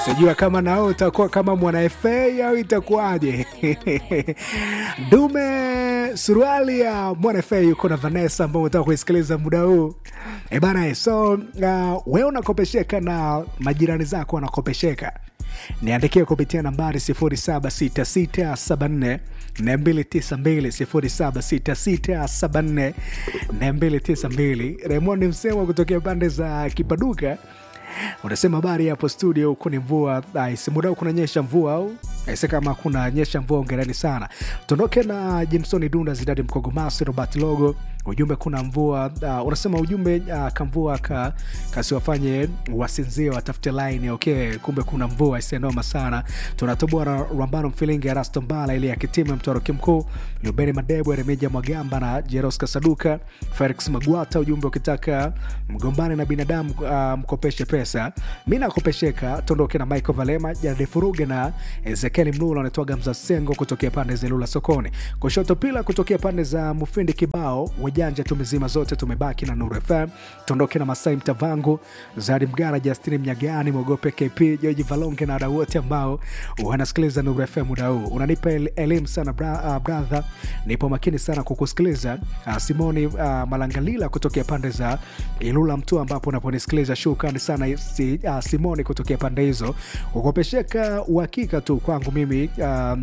sijua kama nao utakuwa kama mwana FA au itakuwaje? Dume suruali ya mwana FA yuko na Vanessa ambao unataka kuisikiliza muda huu e bana. So uh, wewe unakopesheka na majirani zako wanakopesheka, niandikie kupitia nambari 076674 292 076674 Raymond Msemo kutokea pande za Kipaduka unasema habari hapo studio, huku ni mvua muda huu kunanyesha mvua au aise, kama kuna nyesha mvua ongereni sana. Tuondoke na Jimson Dunda, Zidadi Mkogomasi, Robert Logo ujumbe kuna mvua uh, unasema ujumbe uh, kamvua ka, kasiwafanye wasinzie watafute line okay. Kumbe kuna mvua isenoma sana. Tunatoboa na Rambano Mfilingi, Erasto Mbala ili akitime Mtoroki Mkuu, Lubeni Madebwe, Remija Mwagamba na Jeros Kasaduka, Felix Magwata. Ujumbe ukitaka mgombane na binadamu uh, mkopeshe pesa, mi nakopesheka. Tuondoke na Michael Valema, Jaradi Furuge na Ezekieli Mlula, anatoaga Mzasengo kutokea pande za Lula sokoni, kushoto pila kutokea pande za Mufindi kibao janja tumezima zote, tumebaki na Nuru FM. Tuondoke na Masai Mtavangu, Zadi Mgara, Justini Mnyagani, Mogope KP, Joji Valonge na wadau wote ambao wanasikiliza Nuru FM muda huu. Unanipa elimu sana bra, uh, brother, nipo makini sana kukusikiliza. Uh, Simoni uh, Malangalila kutokea pande za Ilula Mtua ambapo unaponisikiliza, shukrani sana si, uh, Simoni kutokea pande hizo. Ukopesheka uhakika tu kwangu mimi uh,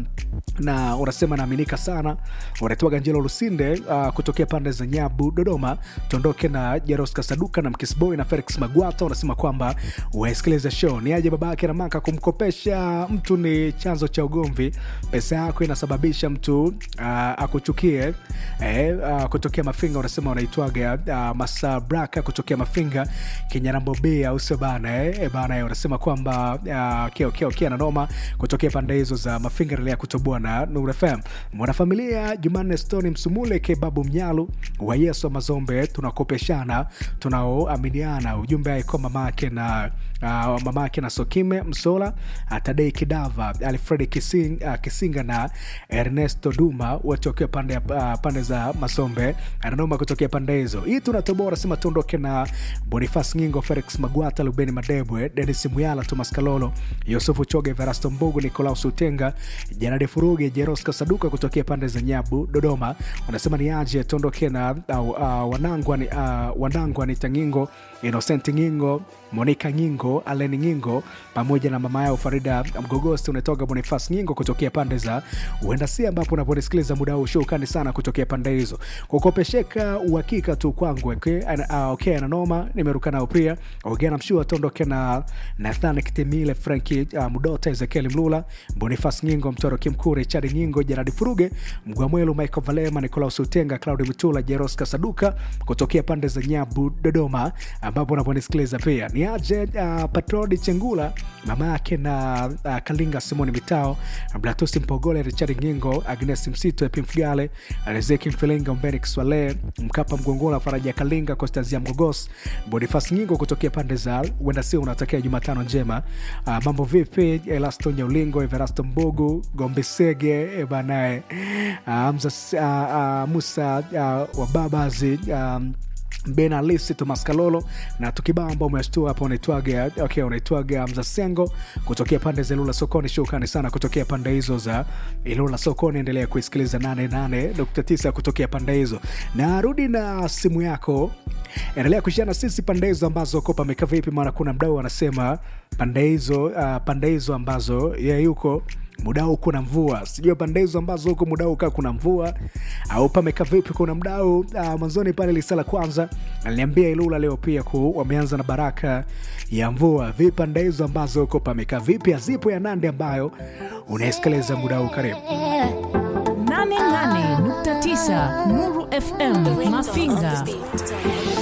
na unasema naaminika sana. Unatoa Ganjelo Lusinde uh, kutokea pande za Nyabu Dodoma. Tuondoke na Jaros Kasaduka na Mkisboy na Felix Magwata, unasema kwamba wasikiliza show ni aje babake na maka. Kumkopesha mtu ni chanzo cha ugomvi, pesa yako inasababisha mtu uh, akuchukie eh, uh, kutokea Mafinga unasema unaitwaga uh, Masabraka kutokea Mafinga Kinyanambobea au sio bana eh, bana unasema kwamba uh, okay, okay, okay, na noma kutokea pande hizo za Mafinga. Endelea kutoboa na Nuru FM. Mwanafamilia Jumanne Stone Msumule Kebabu Mnyalu wa Yesu wa Mazombe, tunakopeshana tunaoaminiana. Ujumbe aiko mamake na uh, mamake na Sokime Msola uh, Tadei Kidava Alfred Kising, uh, Kisinga na Ernesto Duma wote wakiwa pande, uh, pande za Mazombe ananoma kutokea pande hizo. Hii tunatoboa nasema tuondoke na Bonifas Ngingo, Felix Magwata, Lubeni Madebwe, Denis Muyala, Thomas Kalolo, Yusufu Choge, Verasto Mbugu, Nikolaus Utenga, Janadi Furuge, Jeros Kasaduka kutokea pande za Nyabu Dodoma. Unasema ni aje tuondoke na uh, uh, wanangwa ni, uh, wanangwa ni Tangingo, Innocent Ngingo, Monica Ngingo, Aleni Ngingo pamoja na mama yao Farida Mgogosti. Unatoka Bonifas Ngingo kutokea pande za Uendasi, ambapo unaponisikiliza muda huu shukani sana kutokea pande hizo. Kukopesheka uhakika tu kwangu okay, uh, okay, na noma nimeruka nao pia ongea na mshua tuondoke na Nathan Kitemile, Franki uh, Mudota, Ezekiel Mlula, Bonifas Ngingo, Mtoro Kimkuu, Richard Ngingo, Jaradi Furuge, Mgwamwelu, Michael Valema, Nicolaus Utenga, Claudi Mtula, Jeros Kasaduka kutokea pande za Nyabu Dodoma, ambapo unaponisikiliza pia ni aje uh, Patrodi Chengula mama yake na uh, Kalinga Simoni Mitao, Blatusi Mpogole, Richard Ngingo, Agnes Msito, Epimfugale, Rezeki Mfilinga, Mbeni Kiswale, Mkapa Mgongola, Faraja Kalinga, Kostazia Mgogos, Bonifas Ngingo kutokea pande za uenda sio unatakia Jumatano njema. Uh, mambo vipi? Elasto Nyaulingo, Everasto Mbogu, Gombesege banae uh, uh, Musa uh, Wababazi um, Ben Alisi Thomas Kalolo na tukibao ambao umeshtua hapo, unaitwaga okay, unaitwaga Mzasengo kutokea pande za Ilula Sokoni. Shukrani sana kutokea pande hizo za Ilula Sokoni. Endelea kuisikiliza 88.9 kutokea pande hizo, na rudi na simu yako, endelea kushia na sisi pande hizo ambazo ko pameka vipi, maana kuna mdau anasema pande hizo uh, pande hizo ambazo yeye yuko muda huu kuna mvua, sijui pande hizo ambazo huko muda huu kaa kuna mvua au pameka vipi? Kuna mdau uh, mwanzoni pale lisala kwanza aliniambia Ilula leo pia ku wameanza na baraka ya mvua. Vipi pande hizo ambazo huko pameka vipi? Azipo ya Nandi ambayo unaesikiliza muda huu, karibu 88.9 Nuru FM Mafinga.